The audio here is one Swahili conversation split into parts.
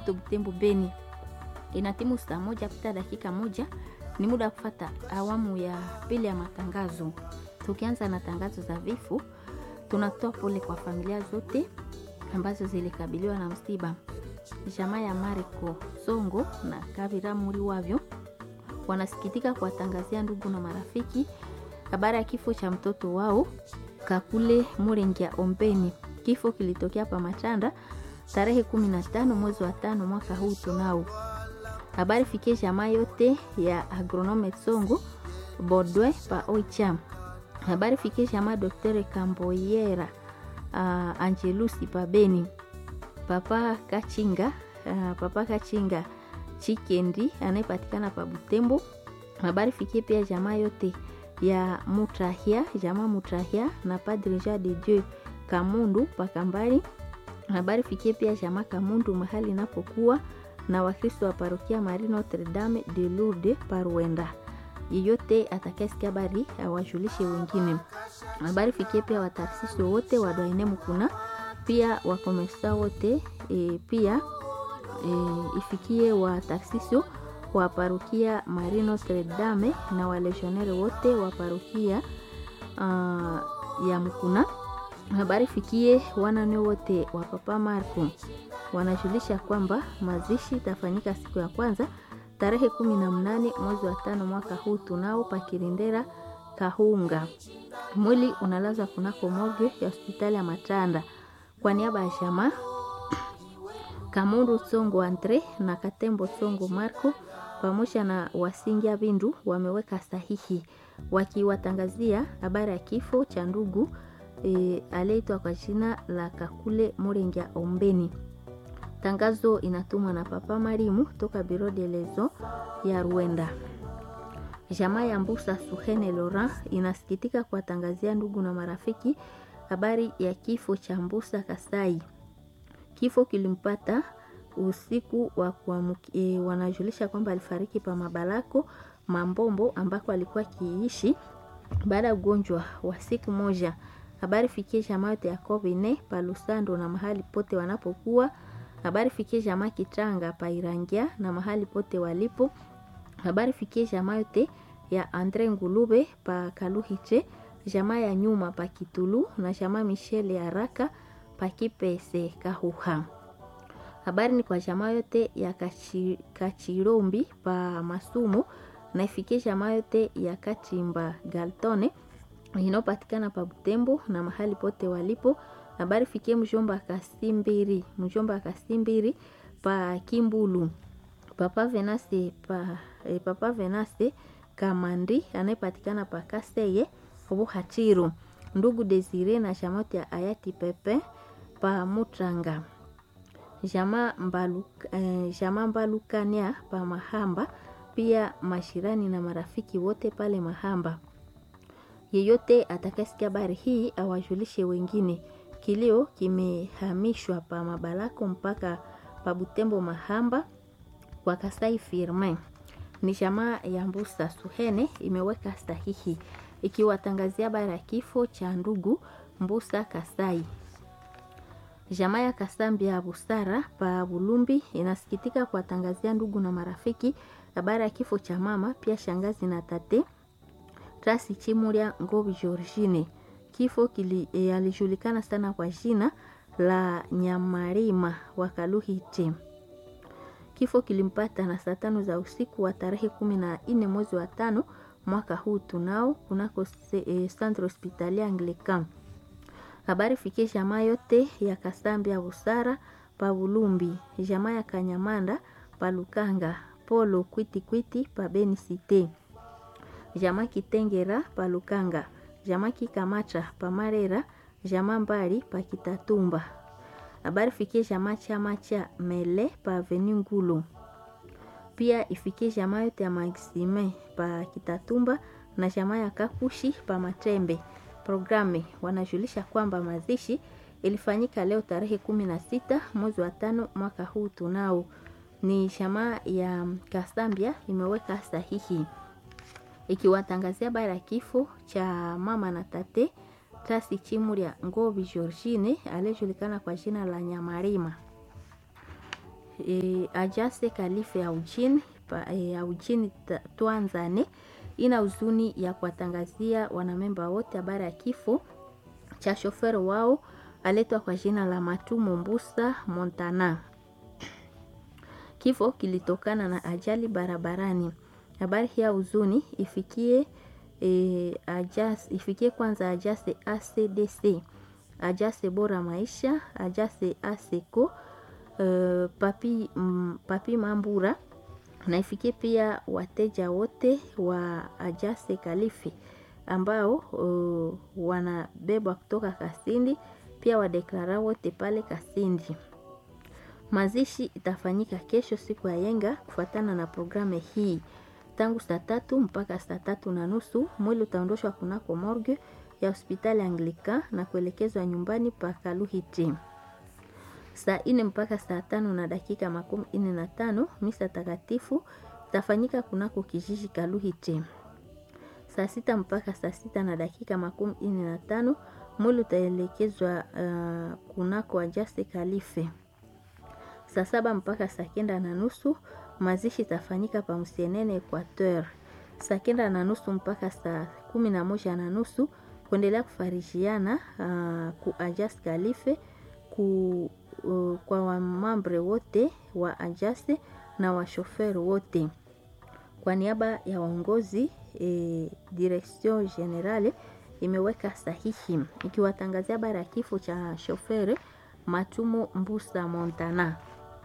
Moto Butembo Beni. Inatimu saa moja pita dakika moja, ni muda wa kufata awamu ya pili ya matangazo. Tukianza na tangazo za vifo, tunatoa pole kwa familia zote ambazo zilikabiliwa na msiba. Jamaa ya Mariko Songo na Kabira Muri wavyo wanasikitika kuwatangazia ndugu na marafiki habari ya kifo cha mtoto wao Kakule Murengia Ombeni. Kifo kilitokea pa Machanda tarehe 15 mwezi wa tano mwaka huu tunao. Habari fikie jamaa yote ya agronome Songo Bodwe pa Oicham. Habari fikie jamaa Dr. Kamboyera uh, Angelusi pa Beni. Papa Kachinga uh, Papa Kachinga Chikendi anayepatikana pa Butembo. Habari fikie pia jamaa yote ya Mutrahia, jamaa Mutrahia na Padre Jean de Dieu Kamundu Pakambari. Habari fikie pia jamaa Kamundu mahali inapokuwa na Wakristo wa parokia Marie Notre Dame de Lourdes Parwenda. Yeyote atakayesikia habari awajulishe wengine. Habari fikie pia wataasisi wote wa Doine Mukuna, pia wakomesa wote e, pia e, ifikie wataasisi wa parokia Marie Notre Dame na walegionnaire wote wa parokia uh, ya Mukuna. Habari fikie wanane wote wa Papa Marco wanajulisha kwamba mazishi itafanyika siku ya kwanza tarehe kumi na mnane mwezi wa tano mwaka huu tunao pakirindera Kahunga. Mwili unalazwa kunako morgue ya hospitali ya Matanda. Kwa niaba ya jamaa Kamundu Songo Andre na Katembo Songo Marco pamoja na Wasingia Bindu wameweka sahihi wakiwatangazia habari ya kifo cha ndugu e, aliyeitwa kwa jina la Kakule Murengia Ombeni. Tangazo inatumwa na Papa Marimu toka Biro de Lezo ya Rwanda. Jamaa ya Mbusa Suhene Laurent inasikitika kuwatangazia ndugu na marafiki habari ya kifo cha Mbusa Kasai. Kifo kilimpata usiku wa kuamkia. E, wanajulisha kwamba alifariki pa Mabalako Mambombo ambako alikuwa kiishi baada ya ugonjwa wa siku moja. Habari fikie jamaa yote ya Kovine pa Lusando na mahali pote wanapokuwa. Habari fikie jamaa Kitanga pa Irangia na mahali pote walipo. Habari fikie jamaa yote ya Andre Ngulube pa Kaluhiche, jamaa ya nyuma pa Kitulu na jamaa Michele ya Raka pa Kipese Kahuha. Habari ni kwa jamaa yote ya kachi, Kachirombi pa Masumu na ifikie jamaa yote ya Kachimba Galtone inayopatikana pa Butembo na mahali pote walipo. Habari fikie mjomba Kasimbiri, mjomba Kasimbiri pa Kimbulu. Papa Venase pa eh, Papa Venase Kamandi anayepatikana pa Kaseye Buhachiru. Ndugu Desire na jamaa ya Ayati Pepe pa Mutranga. Jamaa Mbaluka, eh, jamaa Mbalukania pa Mahamba, pia mashirani na marafiki wote pale Mahamba. Yeyote atakayesikia habari hii awajulishe wengine. Kilio kimehamishwa pa Mabalako mpaka pa Butembo Mahamba kwa Kasai Firmin. Ni jamaa ya Mbusa Suhene imeweka sahihi ikiwatangazia habari ya kifo cha ndugu Mbusa Kasai. Jamaa ya Kasambi ya Busara pa Bulumbi inasikitika kuwatangazia ndugu na marafiki habari ya kifo cha mama pia shangazi na tate Trasi Chimuria Ngobi Georgine. Kifo kili, e, alijulikana sana kwa jina la Nyamarima wa Kaluhite. Kifo kilimpata na saa tano za usiku wa tarehe kumi na nne mwezi wa tano mwaka huu tunao kunako e, Centre Hospitalier Anglican. Habari fikie jamaa yote ya Kasambi ya Busara pa Bulumbi, jamaa ya Kanyamanda pa Lukanga, Polo Kwiti Kwiti pa Beni Cité, jamaa Kitengera pa Lukanga, jamaa Kikamata pa Marera, jamaa Mbali pa Kitatumba. Habari fikie jamaa chama cha Mele pa Avenue Ngulu. Pia ifikie jamaa yote ya Maxime pa Kitatumba na jamaa ya Kakushi pa Matembe. Programe wanajulisha kwamba mazishi ilifanyika leo tarehe kumi na sita mwezi wa tano mwaka huu tunao. Ni jamaa ya Kasambia imeweka sahihi ikiwatangazia habari ya kifo cha mama na tate Tasi Chimuria Ngovi Georgine aliyejulikana kwa jina la Nyamarima. e, Ajase Kalife ya Ujini pa, e, ya Ujini Twanzane ina huzuni ya kuwatangazia wanamemba wote habari ya kifo cha shoferi wao aletwa kwa jina la Matumo Mbusa Montana. Kifo kilitokana na ajali barabarani. Habari hii ya huzuni ifikie e, ajas, ifikie kwanza Ajase ACDC, Ajase Bora Maisha, Ajase ASECO, uh, papi, mm, papi Mambura na ifikie pia wateja wote wa Ajase Kalifi ambao uh, wanabebwa kutoka Kasindi, pia wadeklara wote pale Kasindi. Mazishi itafanyika kesho siku ya yenga kufuatana na programu hii tangu saa tatu mpaka saa tatu na nusu. Mwili utaondoshwa kunako morgue ya hospitali Anglika na kuelekezwa nyumbani pa Kaluhiti. Saa ine mpaka saa tano na dakika makumi ine na tano misa takatifu itafanyika kunako kijiji Kaluhiti. Saa sita mpaka saa sita na dakika makumi ine na tano mwili utaelekezwa uh, kunako Ajaste Kalife. Saa saba mpaka saa kenda na nusu mazishi itafanyika pa Msienene Equateur. Saa kenda na nusu mpaka saa kumi na moja na nusu kuendelea kufarishiana uh, ku Ajas Kalife ku, uh, kwa wamambre wote wa Ajaste na washoferi wote kwa niaba ya waongozi e, Direction Generale imeweka sahihi ikiwatangazia habari ya kifo cha shoferi Matumo Mbusa Montana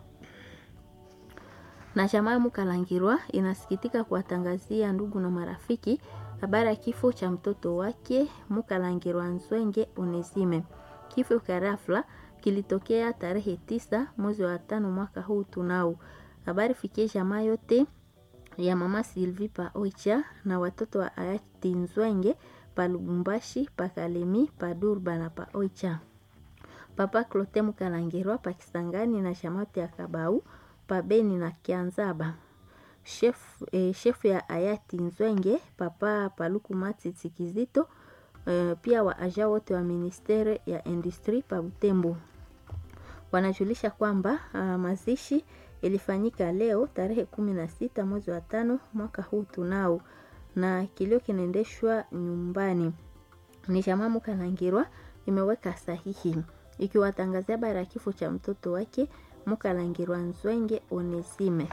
na jamaa Mukalangirwa inasikitika kuwatangazia ndugu na marafiki habari ya kifo cha mtoto wake Mukalangirwa Nzwenge Onesime. Kifo cha ghafla kilitokea tarehe tisa mwezi wa tano mwaka huu tunao. Habari fikie jamaa yote ya mama Sylvie pa Oicha na watoto wa hayati Nzwenge pa Lubumbashi, pa Kalemi, pa Durba na pa Oicha. Papa Clote Mukalangirwa pa Kisangani na jamaa yote ya Kabau pabeni na Kianzaba. Chef, eh, chef ya hayati Nzwenge papa Paluku Matiti Kizito eh, pia wa aja wote wa ministere ya industri pa Butembo wanajulisha kwamba uh, mazishi ilifanyika leo tarehe kumi na sita mwezi wa tano mwaka huu tunao, na kilio kinaendeshwa nyumbani. Ni jamaa Mukalangirwa imeweka sahihi ikiwatangazia habari ya kifo cha mtoto wake Mukalangirwa Nzwenge Onesime.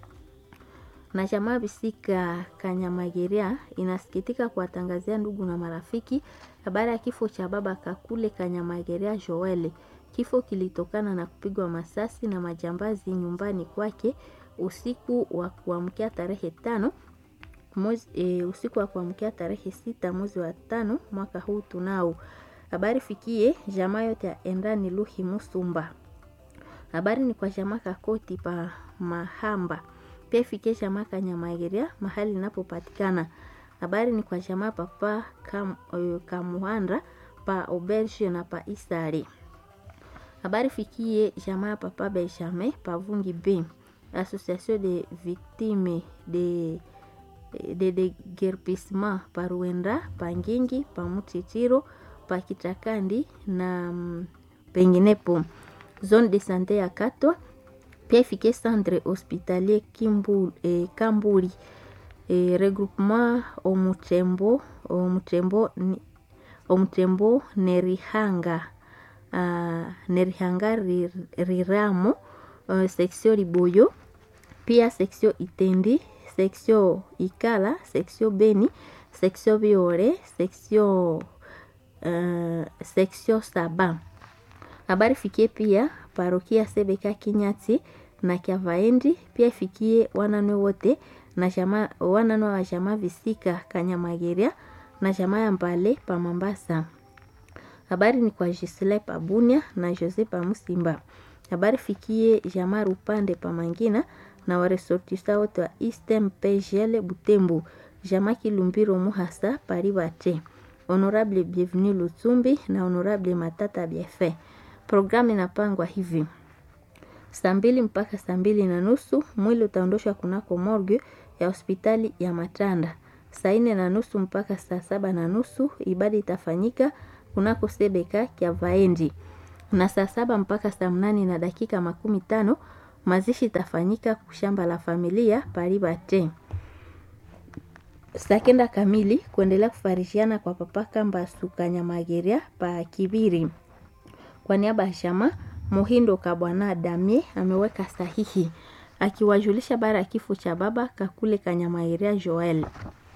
Na jamaa Bisika Kanyamageria inasikitika kuwatangazia ndugu na marafiki habari ya kifo cha baba Kakule Kanyamageria Joel. Kifo kilitokana na kupigwa masasi na majambazi nyumbani kwake usiku wa kuamkia tarehe tano mwezi, e, usiku wa kuamkia tarehe sita mwezi wa tano mwaka huu tunao. Habari fikie jamaa yote ya Endani Luhi Musumba habari ni kwa jamaa Kakoti pa Mahamba, pia ifikie jamaa Kanyamageria mahali inapopatikana. Habari ni kwa jamaa papa kam, uh, Kamuhandra pa Auberge na pa Isari. Habari fikie jamaa papa Benjamin pa Vungi B, Association de Victimes de de deguerpissement pa Ruenda pa Ngingi pa Mutitiro pa Kitakandi na mm, penginepo zone de sante ya Katwa, pia ifike centre hospitalier Kimbu, eh, Kamburi eh, regroupement Omutembo Omutembo Omutembo Nerihanga uh, Nerihanga Riramo uh, section Liboyo, pia section Itendi, section Ikala, section Beni, section Biore, section uh, section Saba habari fikie pia parokia Sebeka Kinyati na Kyavaendi, pia ifikie wananwe wote na jamaa wananwe wa jamaa Visika Kanyamageria na jamaa ya Mbale pa Mambasa. Habari ni kwa Gisle pa Bunia na Jose pa Musimba. Habari fikie jamaa Rupande pa Mangina na waresortisa wote wa Eastern PGL Butembo, jamaa Kilumbiro Muhasa Paribate, Honorable Bienvenu Lutsumbi na Honorable Matata Biefe. Programu inapangwa hivi: saa mbili mpaka saa mbili na nusu mwili utaondoshwa kunako morgue ya hospitali ya Matanda. Saa nne na nusu mpaka saa saba na nusu ibada itafanyika kunako sebeka kya vaendi, na saa saba mpaka saa mnane na dakika makumi tano Mazishi itafanyika kushamba la familia Paribate saa kenda kamili kuendelea kufarishiana kwa papa Kambasu Kanyamageria pa Kibiri. Kwa niaba ya shama Muhindo Kabwana Damie ameweka sahihi akiwajulisha bara ya kifo cha baba Kakule Kanyamageria Joel.